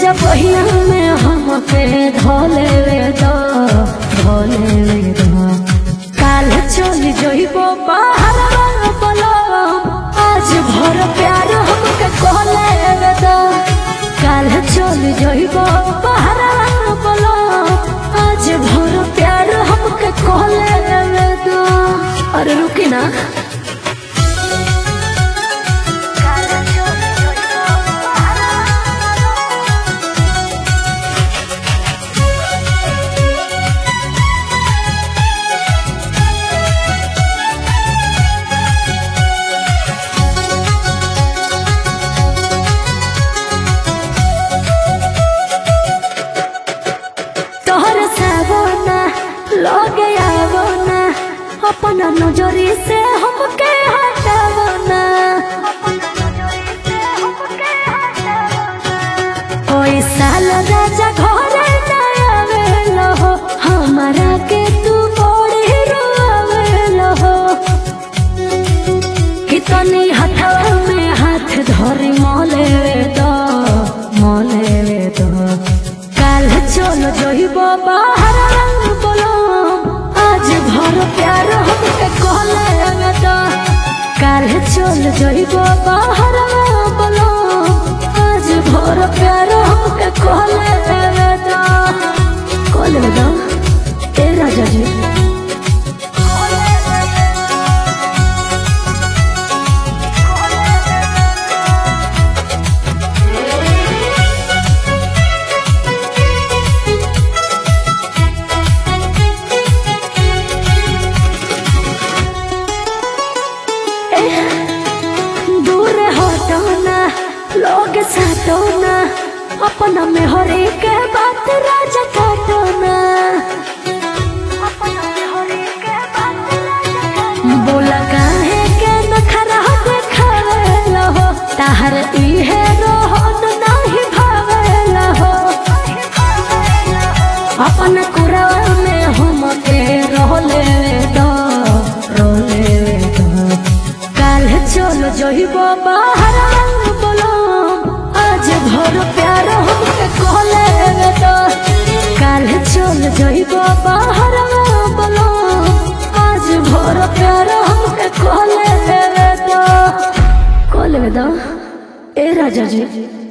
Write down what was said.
राजा बहिया में हमके धोले वे दो धोले वे दो काल चल जइबो बाहर बोलो आज भर प्यार हमके कहले वे दो काल चल जइबो बाहर बोलो आज भर प्यार हमके कहले वे दो अरे रुकी ना तोहर सावना लगे आवना अपना नजरी से हमके हटावना कोई साल राजा घरे ना आवेलो हो हमारा के तू बड़ी रोवेलो हो कितनी हथवा में हाथ धरी मोले दो मोले दो काल चलो जइबो बाहर रंग बोलो आज भर प्यार हमके कहले दो काल चलो जइबो बाहर बोलो आज भर प्यार हमके कहले दो कहले दो ए राजा जी दूर हटो ना लोग साटो ना अपना में हरे के बात राजा काटो ना बोला काहे के नखरा देखावेला हो ताहर इहे रोहन नाही भावेला हो अपन कुरवा में हम के रोले दो रोले दो काल चलो जइबो बाहर रंग बोलो आज भर प्यार हमके कहले दो काल चलो जइबो बाहर बोलो आज भर प्यार हमके कहले दो कहले दो ए राजा जी